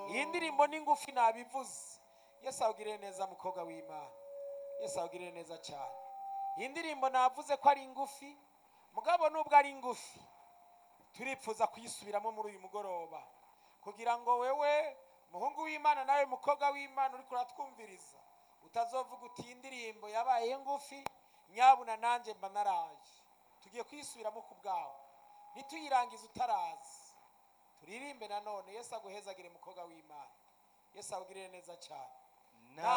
indirimbo ni ngufi nabivuze yesu awugirire neza mukobwa w'imana yesu awugirire neza cyane iyi ndirimbo navuze ko ari ngufi mugabo nubwo ari ngufi turipfuza kuyisubiramo muri uyu mugoroba kugira ngo wewe muhungu w'imana nawe mukobwa w'imana uri kuratwumviriza utazovuga uti iyi ndirimbo yabaye ngufi nyabuna nanjye mba naraje tugiye kuyisubiramo ku bwawe ntituyirangize utarazi turirimbe nanone yesu aguhezagire mukobwa w'imana yesu awugirire neza cyane nta